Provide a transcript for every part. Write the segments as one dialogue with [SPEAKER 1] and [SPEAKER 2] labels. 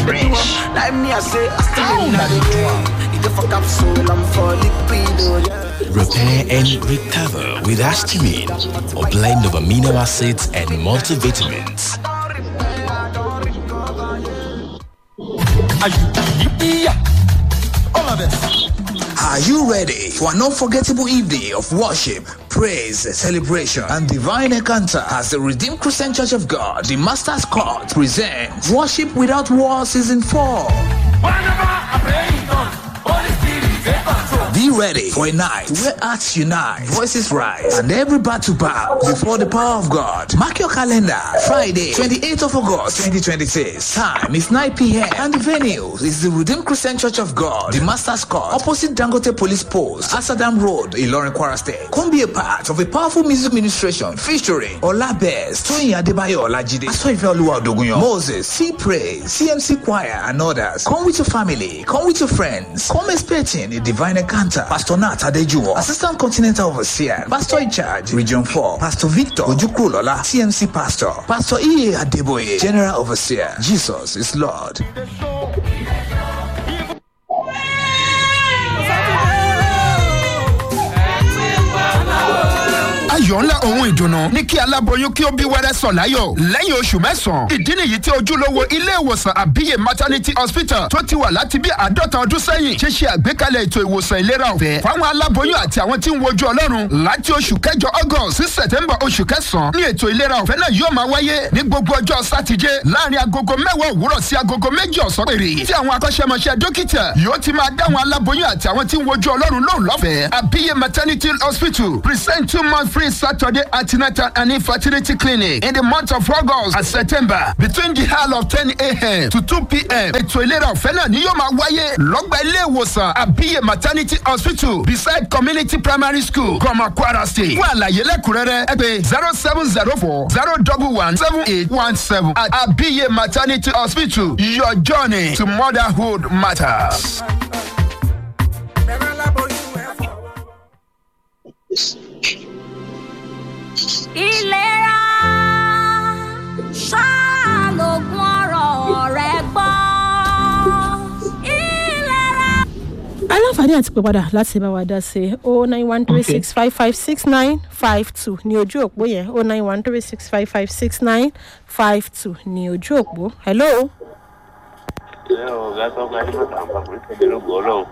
[SPEAKER 1] fresh.
[SPEAKER 2] Like me, I say, I still in
[SPEAKER 1] Down
[SPEAKER 2] the game. If for capsule, I'm for liquido, yeah.
[SPEAKER 1] Repair and recover with Astamine, a blend of amino acids and multivitamins.
[SPEAKER 3] Are you ready for an unforgettable evening of worship, praise, celebration, and divine encounter as the Redeemed Christian Church of God, the Master's Court, presents Worship Without War Season 4? Be ready for a night where hearts unite, voices rise, and every battle bow before the power of God. Mark your calendar. Friday, 28th of August, 2026. Time is 9 p.m. And the venue is the Redeemed Christian Church of God, the Master's Court, opposite Dangote Police Post, Asadam Road, Ilorin Kwara State. Come be a part of a powerful music ministration featuring Olabez, Toyin Adebayo Olajide, Asoife Oluwa Odogunyan, Moses, C Praise, CMC Choir, and others. Come with your family. Come with your friends. Come expecting a divine encounter. Pastor Nat Adejuwo, Assistant Continental Overseer, Pastor in charge, Region 4, Pastor Victor Ojukrulola, CMC Pastor, Pastor E. Adeboye, General Overseer. Jesus is Lord.
[SPEAKER 4] ayọ̀ ńlá ohun ìdùnnú ní kí aláboyún kí ó bí wẹ́rẹ́ sọ̀ láyọ̀ lẹ́yìn oṣù mẹ́sàn-án ìdí nìyí tí ojúlówó ilé ìwòsàn àbíyè maternity hospital tó ti wà láti bí àádọ́ta ọdún sẹ́yìn ṣe ṣe àgbékalẹ̀ ètò ìwòsàn ìlera ọ̀fẹ́ fáwọn aláboyún àti àwọn tí ń wojú ọlọ́run láti oṣù kẹjọ august sí september oṣù kẹsàn-án ní ètò ìlera ọ̀fẹ́ náà yóò máa wáyé ní gbogbo ọjọ́ sátidé láàrin agogo mẹ́wàá òwúrọ̀ sí agogo méjì ọ̀sán péré tí àwọn akọ́ṣẹ́mọṣẹ́ dókítà yóò ti máa dáwọn aláboyún àti àwọn tí ń wojú ọlọ́run lóhùn lọ́fẹ̀ẹ́ àbíyè maternity hospital present two month free Saturday antenatal and infertility clinic in the month of August and September between the hour of ten a.m. to two p.m. Ètò ìlera ọ̀fẹ́ náà ni yóò máa wáyé lọ́gbà ilé ìwòsàn àbíyè maternity hospital beside community primary school Goma Kwara State. Fún àlàyé lẹ́kùnrẹ́rẹ́ ẹ pè zero seven zero four zero double one seven eight one seven at àbíyè maternity hospital your journey to motherhood matters.
[SPEAKER 5] ìlera ṣàlògùn ọ̀rọ̀ rẹ gbọ́. ìlera.
[SPEAKER 6] aláǹfààní àti pè padà láti bá wa dá sí o nine one three six five five six nine five two ní ojú òpó yẹn o nine one three six five five six nine five two ní ojú òpó hello.
[SPEAKER 7] ẹ ò ga tó ga ní bàtà àpapọ̀ ìpínlẹ̀ lóko ọlọ́run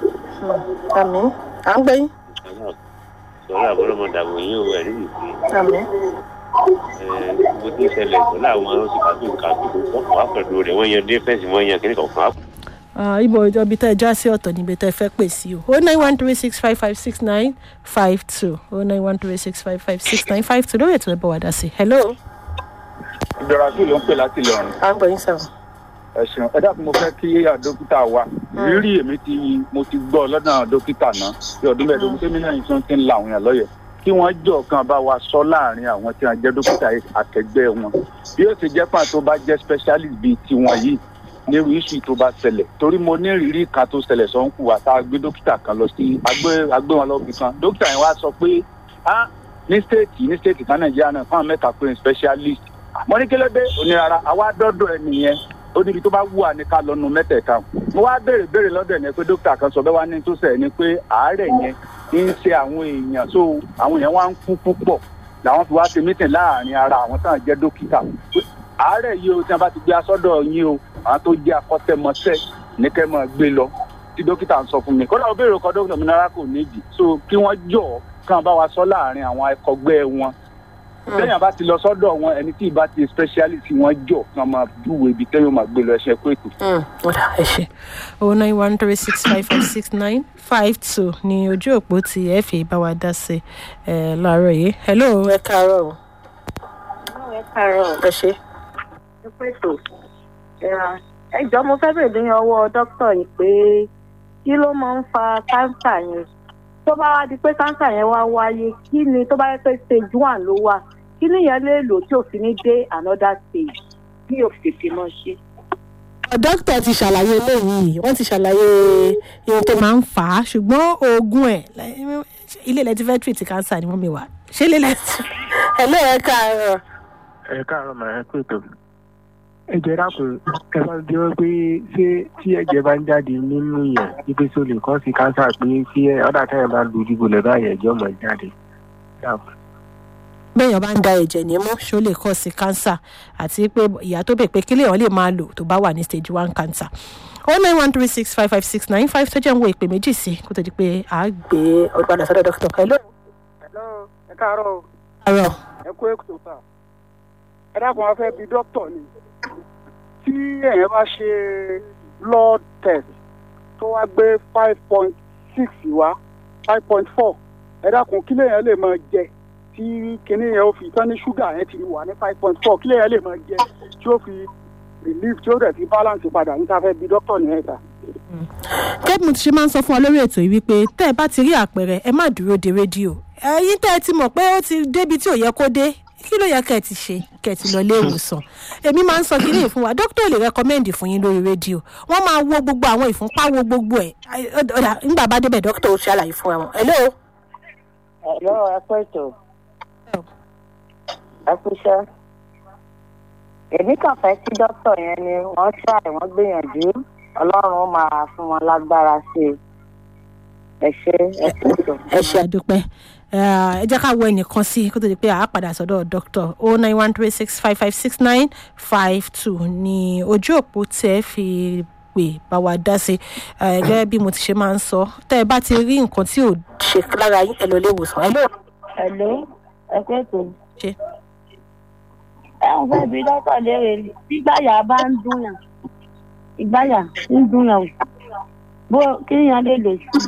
[SPEAKER 6] àmì à ń gbé yín.
[SPEAKER 7] sọ̀rọ̀ àbúrò ọmọ dàbò yín ò ẹ̀rí ìpín
[SPEAKER 6] àmì.
[SPEAKER 7] gbogbo tí ń ṣẹlẹ̀ pẹ̀lú àwọn oṣìkàtú ìkàtú tó kàn wá pẹ̀lú rẹ̀ wọ́n yan défẹ́ǹsì wọ́n yan kíní kọ̀ọ̀kan á
[SPEAKER 6] Ah, ibo ibi tẹ́ ẹ já sí ọ̀tọ̀ níbi tẹ́ ẹ fẹ́ pè sí o o nine one three six five five six nine five two o nine one three six five five six nine five two lórí ètò ẹ̀bọ̀ wà dá sí hello.
[SPEAKER 8] ìdọ̀ràsí ló ń pè láti lọ́rùn
[SPEAKER 6] à ń gbọ́ yín sọ̀rọ̀.
[SPEAKER 8] ẹ̀sùn ẹ dákun mo fẹ́ kí dókítà wa rírì èmi tí mo ti gbọ́ lọ́dọ̀ dókítà náà bí ọdún mẹ́ẹ̀ẹ́dógún tẹ́mi náà yìí tún ti ń la àwọn èèyàn lọ́yẹ̀ kí wọ́n jọ kan bá wa sọ láàrin àwọn tí wọ́n jẹ́ dókítà akẹgbẹ́ wọn bí ó ti jẹ́ pàtó tó bá jẹ́ specialist bíi tiwọn yìí nírú iṣu tó bá ṣẹlẹ̀ torí mo ní ìrírí kan tó ṣẹlẹ̀ sọ ń kù wá tá a gbé dókítà kan lọ sí agbé agbé wọn lọ́bì kan dókítà yẹn wá sọ pé ah ní stéètì ní stéètì kan nàìjíríà náà fáwọn mẹ́ta pé specialist mo ní kí ló dé onírara àwa dọ́dọ̀ ẹ nìyẹn ó níbi tó bá wù wá ní ká lọ́nu mẹ́tẹ̀ẹ̀ta mo wá béèrè béèrè lọ́dọ̀ ẹ̀ ní pé dókítà kan sọ bẹ́ẹ̀ wá ní tó sẹ̀ ni pé àárẹ̀ yẹn ń ṣe àwọn èèyàn so àwọn èèyàn wá ń kú púpọ̀ làwọn fi wá ṣe mítìn láàrin ara àwọn táwọn jẹ́ dókítà àárẹ̀ yìí o tí wọ́n bá ti gbé asọ́dọ̀ yín o àwọn tó jẹ́ akọ́tẹ́mọṣẹ́ ní kẹ́ máa gbé lọ tí dókítà ń sọ fún mi kódà ó béèrè ọkọ dókítà mi náírà kò nídìí so kí wọ́n jọ̀ kàn bá wa sọ láàrin àwọn akọgbẹ́ wọn lẹ́yìn àbá ti lọ sọ́dọ̀ wọn ẹni tí ìbá ti specialist wọn jọ kàn máa dúró ibi tẹ́yọ̀ máa gbé lọ ẹṣẹ́ pé ètò.
[SPEAKER 6] ọ̀dà ẹ ṣe o nine one three six five five six nine five two ní ojú òpó tí ẹ fi bá wa dá sí ẹ láàárọ̀ yìí hello ẹ káàárọ̀ o
[SPEAKER 9] ẹ káàárọ̀
[SPEAKER 6] ẹ ṣe.
[SPEAKER 9] ẹ pètò ẹ jọ mo fẹ́ bèèrè ní ọwọ́ dókítà yìí pé kí ló máa ń fa káńsà yẹn tó bá wá di pé káńsà yẹn wá wáyé kí ni tó bá yẹ pé stage one ló wà kí nìyẹn lè lò tí òfin ní dé another stage bí òfìfì mọ ṣe.
[SPEAKER 6] dókítà ti ṣàlàyé eléyìí wọ́n ti ṣàlàyé ohun tó máa ń fà á ṣùgbọ́n oògùn ẹ̀ ilé ilẹ̀ ti fẹ́ treat cancer ni wọ́n mi wà ṣé ilé ilẹ̀ ti. hello ẹ káàárọ̀.
[SPEAKER 7] ẹ káàárọ̀ màá ẹ kú ètò.
[SPEAKER 10] ẹ̀jẹ̀ dàpọ̀ ẹ bá bí wọ́n pé ṣé tí ẹ̀jẹ̀ bá ń jáde nínú yẹn wípé tó lè kọ́ sí kánsà pé tí ọ̀dà táyà bá lu ìdìbò lẹ̀ báyẹn ẹ̀jẹ̀ ọmọ jáde. dàpọ̀.
[SPEAKER 6] bẹ́ẹ̀yàn bá ń da ẹ̀jẹ̀ nímú ṣó lè kọ́ sí cancer àti pé ìyá tó bẹ̀ pé kílẹ̀ wọn lè máa lò tó bá wà ní stage one cancer oh nine one three six five five six nine five tó jẹ́ ń wo ìpè méjì sí kó tó di pé a gbé ọgbàdà sọ́dọ̀ dókítà hello.
[SPEAKER 11] hello ẹ káàárọ̀ o
[SPEAKER 6] àárọ̀
[SPEAKER 11] ẹ kú èkó sá ẹ dákun wá fẹ́ bi dókítà ni tí èèyàn bá ṣe blood test tó wá gbé five point six wá five point four ẹ dákun kí lèèyàn lè máa jẹ tí kinní yẹn ó fi tán ní ṣúgà yẹn ti wà ní five point four kí lèèyàn lè máa jẹ tí ó fi relief tí ó dẹ̀ fi balance padà níta fẹ́ bi dókítà ní ẹ̀ta.
[SPEAKER 6] kẹ́bí mo ti ṣe máa ń sọ fún wa lórí ètò yìí wípé tẹ́ ẹ bá ti rí àpẹẹrẹ ẹ má dúró de rédíò ẹ̀yin tẹ́ ẹ ti mọ̀ pé ó ti débi tí ò yẹ kó dé kí ló yẹ kẹ́ ẹ ti ṣe kẹ́ ẹ ti lọ ilé ìwòsàn èmi máa ń sọ kíní yìí fún wa dókítà ò lè rẹkọmẹ́ǹdì fún yín lórí rédíò wọ́n máa wo gbogbo àwọn ìfúnpá wo gbogbo ẹ̀ ọ̀dà nígbà bá débẹ̀ dókítà ó ṣàlàyé fún wọn. hello.
[SPEAKER 9] hello ẹ kú ètò ẹ kú iṣẹ́ èmi kàn fẹ́ kí dókítà yẹn ni wọ́n ṣàì wọ́n gbìyànjú ọlọ́run máa fún wọn lágbára sí i ẹ ṣe ẹ kú ètò.
[SPEAKER 6] ẹ ṣe àdúpẹ́ ẹ jẹ́ ká wọ ẹnìkan sí kó tó di pé àá padà sọ́dọ̀ dókítà o nine one three six five five six nine five two ní ojú òpó tẹ́ fi pè bá wa dá sí gẹ́gẹ́ bí mo ti ṣe máa ń sọ tẹ́ ẹ bá ti rí nǹkan tí ò ṣe lára yín ẹ lọ ilé ìwòsàn ẹ lọ.
[SPEAKER 9] hello ẹ kú ètò.
[SPEAKER 6] ṣe.
[SPEAKER 9] ẹ ń fẹ́ bí dókítà léèrè gbígbàyà bá ń dún yàn ìgbàyà ń dún yàn bó kí yàn lè lò sí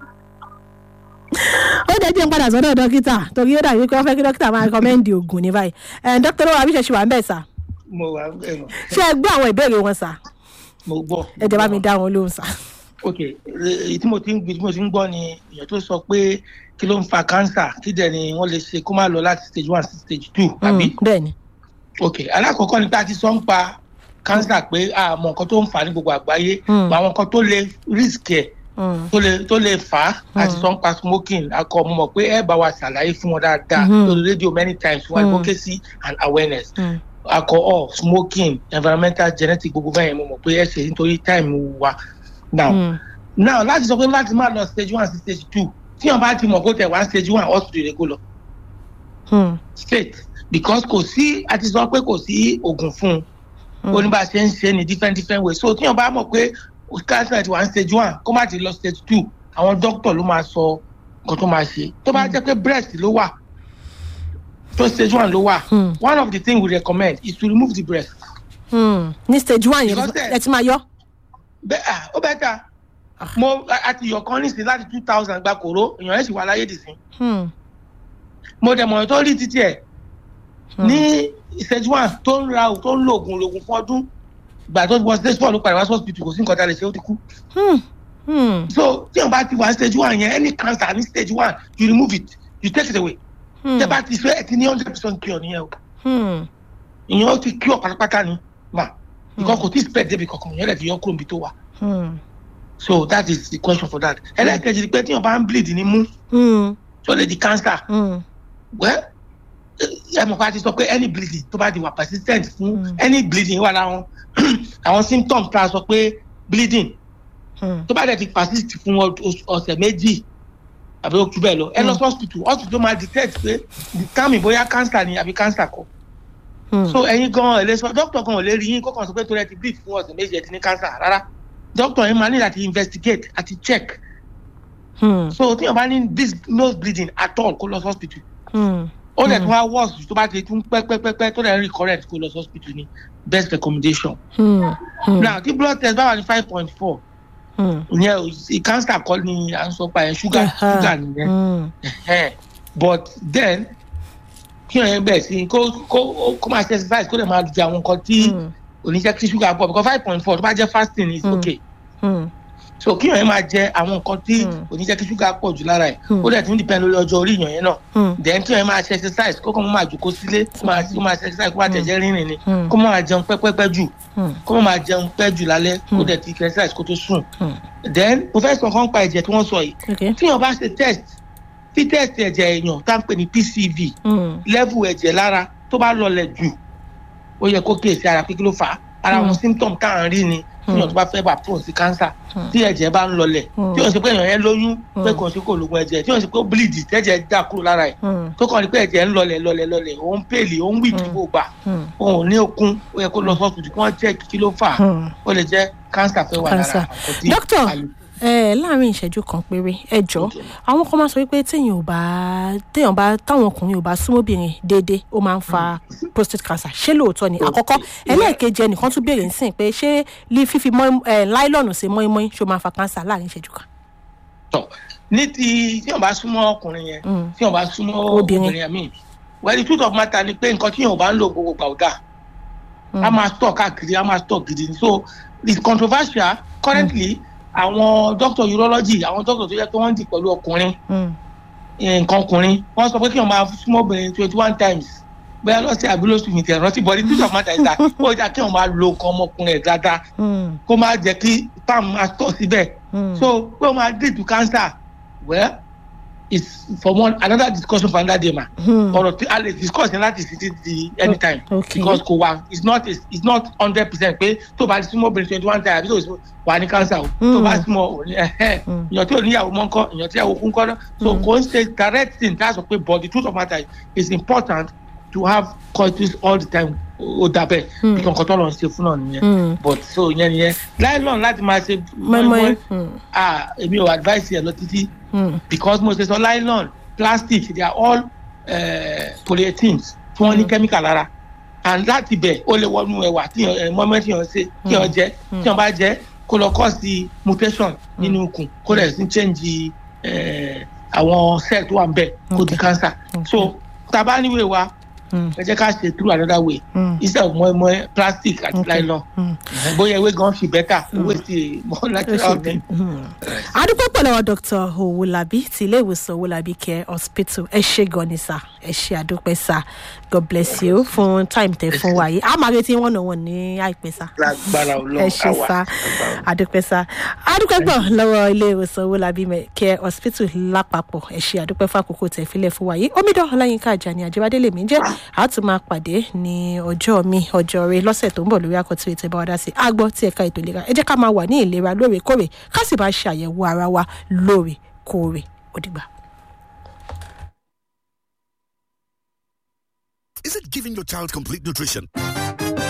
[SPEAKER 6] ó jẹ́ jẹ́ ń padà sọ́dọ̀ dókítà torí ó dàbí pé wọ́n fẹ́ kí dókítà máa rẹ́kọ́mẹ́ǹdì oògùn ní báyìí dókítà lọ́wọ́ àbíṣe ṣì wà ń bẹ̀ sà.
[SPEAKER 12] mo wà ń bẹ̀ mọ́.
[SPEAKER 6] ṣé ẹ gbọ́ àwọn ìbéèrè wọn sà.
[SPEAKER 12] mo gbọ́.
[SPEAKER 6] ẹ jẹ́ bá mi dá wọn lóhùn sà.
[SPEAKER 12] ok èyí tí mo ti ń gbé tí mo ti ń gbọ́ ni èèyàn tó sọ pé kí ló ń fa kánsà kí dẹ̀ ni wọ́n lè ṣe kó má lọ láti stage one sí stage two àbí.
[SPEAKER 6] bẹ́ẹ̀ni.
[SPEAKER 12] ok alákọ̀ọ́kọ́ ni pé a ti sọ ń pa kánsà pé àmọ́ nǹkan tó ń fà ní gbogbo àgbáyé àwọn nǹkan tó lè risk ẹ̀ tó lè tó lè fà á àti sọ ń pa smoking akọ mo mọ̀ pé ẹ bá wa ṣàlàyé fún wọn dáadáa lórí rédíò many times fún advocacy and awareness alcohol smoking environmental genetic gbogbo bẹ́ẹ̀ mo mọ̀ pé ẹ ṣe nítorí time wa now now láti sọ pé láti máa lọ stage one sí stage two tí wọn bá ti mọ̀ kó tẹ̀ wá stage one hospital lè kó lọ straight because kò sí àti sọ pé kò sí oògùn fún un ó ní bá a ṣe ń ṣe ní different different ways so tí wọn bá mọ̀ pé cancer ti wà ní stage one kó má ti lọ stage two àwọn doctor ló máa sọ nǹkan tó máa ṣe tó bá jẹ́ pé breast ló wà tó stage one ló wà one of the things we recommend is to remove the breast.
[SPEAKER 6] ní stage one yẹn ẹ ti máa yọ.
[SPEAKER 12] bẹ́ẹ̀ ó bẹ́ẹ̀ ta mo àti yọ̀ kan nísìnyí láti two thousand gba kòró èèyàn ẹ̀ sì wà láyé dìsín. mo dẹ̀ mọ̀ tó rí títí ẹ̀ ní stage one tó ń ra tó ń lo oògùn lògùn fún ọdún gbà tó wọ stage four ló padà wá sí hospital kò sí nǹkan tá a lè ṣe ó ti kú. so tí wọn bá ti wà stage one yẹn any cancer ní stage one you remove it you take it away. tẹ bá ti fẹ́ ẹ ti ní hundred percent cure nìyẹn o. ìyẹn ó ti cure pátápátá ni mà because kò tí spread débi kankan ìyẹn lè fi yọ kúrò níbi tó wà. so that is the question for that. ẹlẹ́kẹ̀jì ni pé tí wọn bá ń bleed ní mú tó lè di cancer. well ẹ mọ̀ pé a ti sọ pé any bleeding tó bá di wà persistent fún any bleeding wà láwọn àwọn symptoms tá a sọ pé bleeding tó bá dẹ̀ ti persist fún ọ̀sẹ̀ méjì àbí oṣù bẹ́ẹ̀ lọ ẹ lọ sí hospital hospital máa detect pé determine bóyá cancer ni àbí cancer kọ so ẹyin gan ẹ lè sọ doctor gan ò lè rí yín kó kàn sọ pé tó rẹ ti bleed fún ọ̀sẹ̀ méjì ẹ ti ní cancer rárá doctor yín máa ní láti investigate àti check so tí wọn bá ní this nose bleeding at all kó lọ sí hospital ó dẹ̀ tún wá worse tó bá ti tún pẹ́pẹ́pẹ́ tó dẹ̀ ń recurrent kó lọ sí hospital ni best recommendation. now tí blood test bá wà ní five point four ìyẹn cancer kọ́ ni à ń sọ pa ẹ̀ sugar sugar nìyẹn but then kí ọ̀yẹ́ bẹ̀ sí kó kó kó máa ṣe exercise kó dẹ̀ máa jẹ àwọn nǹkan tí oníṣẹ́ tí sugar pọ̀ because five point four tó bá jẹ́ fasting is okay. Mm so kí yàn yẹn máa jẹ àwọn nǹkan tí kò ní jẹ́ kí ṣúgà pọ̀ jù lára ẹ̀ ó dẹ̀ tún depend lórí ọjọ́ orí yàn yẹn náà then kí yàn yẹn máa ṣe exercise kó kàn mọ́ máa jòkó sílé kó máa kó máa ṣe exercise kó máa tẹ̀jẹ́ rìnrìn ni kó máa jẹun pẹ́pẹ́pẹ́ jù kó máa jẹun pẹ́ jù lálẹ́ kó dẹ̀ ti exercise kó tó sùn then mo fẹ́ sọ kán pa ẹ̀jẹ̀ tí wọ́n sọ yìí tí yàn bá ṣe test tí test ẹ̀jẹ̀ èèyàn tá à ń pè ní pcv level ẹ̀jẹ̀ lára tó bá lọlẹ̀ jù ó yẹ kó kíyèsí ara pé kí ló fà á ara àwọn
[SPEAKER 6] Mm.
[SPEAKER 12] symptom tá à ń rí ni tíyàn tó bá fẹ́ bá prone sí cancer tí ẹ̀jẹ̀ bá ń lọlẹ̀
[SPEAKER 6] Mm.
[SPEAKER 12] tí yóò ṣe pé èèyàn yẹn lóyún pé
[SPEAKER 6] Mm.
[SPEAKER 12] kò sí kò lóògùn ẹ̀jẹ̀ tí yóò ṣe pé ó bleed tẹ́jẹ̀ dà kúrò lára ẹ̀ tó kàn ní pé ẹ̀jẹ̀ ń lọlẹ̀ lọlẹ̀ lọlẹ̀ òun pèlè òun wí kí gbogbo gbà òun ò ní okun ó yẹ kó lọ sọ́ọ̀tù kí wọ́n jẹ́ kí ló fà á ó lè jẹ́ cancer fẹ́ wà lára
[SPEAKER 6] cancer
[SPEAKER 12] àkọ́ tí
[SPEAKER 6] doctor
[SPEAKER 12] a lè
[SPEAKER 6] ẹ láàrin ìṣẹ́jú kan péré ẹ jọ àwọn kan máa sọ wípé téèyàn ò bá téèyàn bá táwọn ọkùnrin ò bá súnmọ́bìnrin déédéé ó máa ń fa prostate cancer ṣé lóòótọ́ ni àkọ́kọ́ ẹlẹ́ẹ̀kejì ẹnìkan tún béèrè nísìnyí pé ṣé lí fífi mọ́ ẹ láìlọ́ọ̀nù sí mọ́ínmọ́ín ṣó máa fa cancer láàrin ìṣẹ́jú kan.
[SPEAKER 12] ní ti tí wọn bá súnmọ́ ọkùnrin yẹn tí wọn bá súnmọ́
[SPEAKER 6] Obìnrin.
[SPEAKER 12] obìnrin àmì well the truth of matter ni pé nǹkan tí yóò bá ń lò gbogbo gbà ó dà a máa stọ̀ káàkiri a máa stọ̀ gidi ni so it's controversial currently àwọn doctor urology àwọn doctor tó yẹ pé wọ́n ń di pẹ̀lú ọkùnrin eh, nǹkan ọkùnrin wọ́n sọ pé kí wọ́n máa súnmọ́ obìnrin twenty one times bóyá lọ́sẹ̀ àbí lóṣù mi tẹ̀ rántí bọ́dí truth of matter is that ó yà kí wọ́n máa lo nǹkan ọmọkùnrin ẹ̀ dáadáa kó má jẹ́ kí palm máa tọ̀ síbẹ̀ so pé ó máa lead to cancer well it's for one another discussion for another day ma ọ̀rọ̀ tí a lè discuss ní láti títí di anytime
[SPEAKER 6] Okay.
[SPEAKER 12] because kò wá it's not it's not hundred percent pé tó bá súnmọ́ obìnrin twenty one times àbí tó wà ní cancer o tó bá súnmọ́ òní ẹ̀hẹ́ èèyàn tí ò níyàwó mọ́ ńkọ́ èèyàn tí ìyàwó kún kọ́ náà so kò ń ṣe direct thing that's okay but the truth of matter is important to have coitus all the time ó dàbẹ̀ bí kankan tó lọ ń ṣe fún náà nìyẹn but so yẹn nìyẹn láìlọ́n láti máa ṣe
[SPEAKER 6] mọ́ínmọ́ín
[SPEAKER 12] ah èmi ò advice yẹn lọ títí because mo ṣe sọ nylon plastic they are all uh, polyethylenes tí wọ́n ní chemical lára and láti bẹ̀ ó lè wọnú ẹ̀wà tí yàn mọ́mọ́ tí yàn ṣe tí yàn jẹ́ tí yàn bá jẹ́ kó lọ cause the mutation nínú ikùn kó lè sí change eh, àwọn cell tó wà ń bẹ̀ kó di cancer so tá a bá níwèé wa ẹ jẹ́ ká ṣe through another way instead of mọ́ẹ́mọ́ẹ́ plastic àti nylon bóyá ewé gan fi better ewé ti more natural thing.
[SPEAKER 6] adúpẹ́ pẹ̀lú àwọn dr owolabi ti ilé ìwòsàn owolabi care hospital ẹ ṣe gan ni sá ẹ ṣe àdúpẹ́ sá god bless you fún time tẹ fún wa yìí a máa retí wọn náà wọn ní àìpẹ́ sá
[SPEAKER 12] lágbára ọlọ́run
[SPEAKER 6] ẹ ṣe sá àdúpẹ́ sá adúpẹ́ gbọ̀ lọ́wọ́ ilé ìwòsàn owolabi me- care hospital lápapọ̀ ẹ ṣe àdúpẹ́ fún àkókò tẹ̀ fílẹ̀ fún wa yìí omidan ọláyínká àjàní àjẹbádé lèmi jẹ́ a tún máa pàdé ní ọjọ́ mi ọjọ́ rẹ lọ́sẹ̀ tó ń bọ̀ lórí àkọ́tún ètò ìbáwá dá sí àgbọ̀ tí ẹ̀ka ètò ìlera ẹ jẹ́ ká máa wà ní ìlera lóòrèkóòrè ká sì máa ṣàyẹ̀wò ara wa lóòrèkóòrè ó dìgbà.
[SPEAKER 1] Is it giving your child complete nutrition?